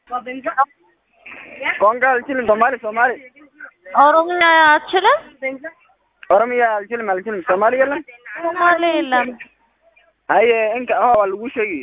ቋንቋ አልችልም። ሶማሌ ሶማሌ ኦሮምኛ አትችልም? ኦሮምያ አልችልም አልችልም። ሶማሌ የለም። ሶማሌ የለም። አይ እንካ አዎ waa lagu sheegi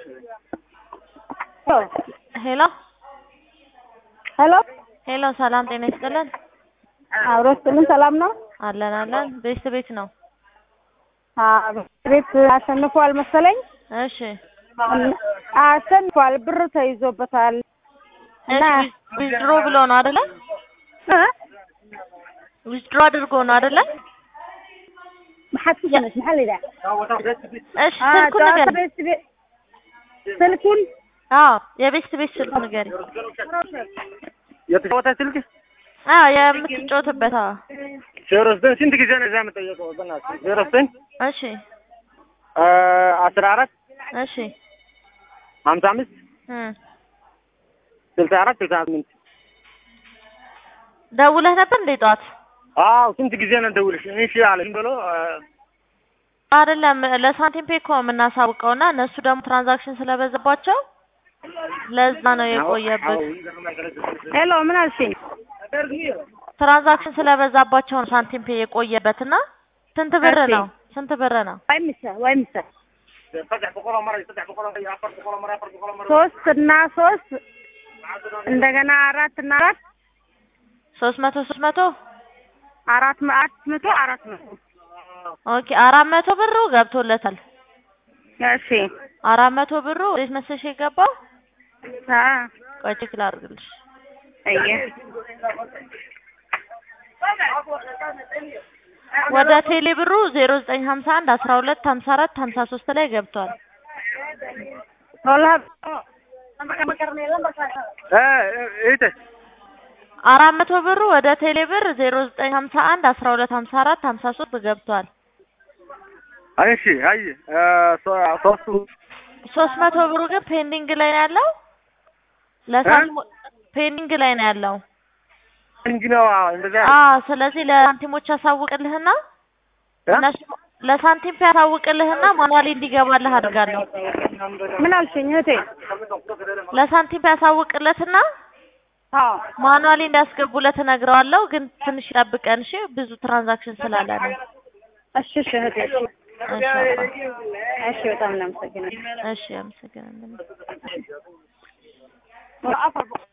ሄሎ ሄሎ ሄሎ፣ ሰላም ጤና ይስጥልን። አብሮ ስጥልን ሰላም ነው? አለን አለን። ቤት ቤት ነው። አዎ ቤት አሸንፏል መሰለኝ። እሺ አሸንፏል፣ ብር ተይዞበታል እና እሺ፣ ዊዝድሮ ብሎ ነው አይደለ? እ? ዊዝድሮ አድርጎ ነው አይደለ? maxaad ku samaysay maxaa la yidhaha እሺ፣ Ah, ስልኩን jawaabta ንገሪ። best be- ስልኩን አዎ፣ የቤት ቤት ስልክ ንገሪ። የተጫወተ ስልክ አዎ፣ የምትጫወትበት። አዎ፣ ዜሮ ዘጠኝ ስንት ጊዜ ነው እዛ የምጠየቀው? በእናትህ ዜሮ ዘጠኝ እሺ አስራ አራት እሺ ሀምሳ አምስት እም ስልሳ አራት ስልሳ ስምንት ደውለህ ነበር እንዴ ጠዋት? አዎ ስንት ጊዜ ነው ደውልሽ? እሺ አለኝ ብሎ አይደለም ለሳንቲም ፔ እኮ የምናሳውቀው እና እነሱ ደግሞ ትራንዛክሽን ስለበዛባቸው ለዛ ነው የቆየብህ። ሄሎ ምን አልሽኝ? ትራንዛክሽን ስለበዛባቸው ነው ሳንቲም ፔ የቆየበት እና ስንት ብር እሺ። ነው? ስንት ብር ነው? ወይ ምሳ ወይ ምሳ ሶስት እና ሶስት እንደገና አራት እና አራት ሶስት መቶ ሶስት መቶ አራት መ- አራት መቶ አራት መቶ ኦኬ አራት መቶ ብሩ ገብቶለታል። እሺ አራት መቶ ብሩ እንዴት መሰለሽ የገባው? አ ቆይ ቼክ ላድርግልሽ። አየ ወደ ቴሌ ብሩ ዜሮ ዘጠኝ ሀምሳ አንድ አስራ ሁለት ሀምሳ አራት ሀምሳ ሶስት ላይ ገብቷል። ሆላ እህቴ አራት መቶ ብሩ ወደ ቴሌ ብር ዜሮ ዘጠኝ ሀምሳ አንድ አስራ ሁለት ሀምሳ አራት ሀምሳ ሶስት ገብቷል። እሺ አይ ሶስቱ ሶስት መቶ ብሩ ግን ፔንዲንግ ላይ ነው ያለው። ለሳንቲሞ ፔንዲንግ ላይ ነው ያለው። እንጂ ነው እንደዛ አዎ ስለዚህ ለሳንቲሞች ያሳውቅልህና እነሱ ለሳንቲም ያሳውቅልህና ማኑዋሊ እንዲገባልህ አድርጋለሁ። ምን አልሽኝ እህቴ? ለሳንቲም ያሳውቅለትና አዎ ማኑዋሊ እንዲያስገቡለት እነግረዋለሁ። ግን ትንሽ ይጠብቀን እሺ፣ ብዙ ትራንዛክሽን ስላለ ነው። እሺ እሺ እህቴ እሺ አባ። እሺ በጣም እናመሰግናለን። እሺ አመሰግናለሁ።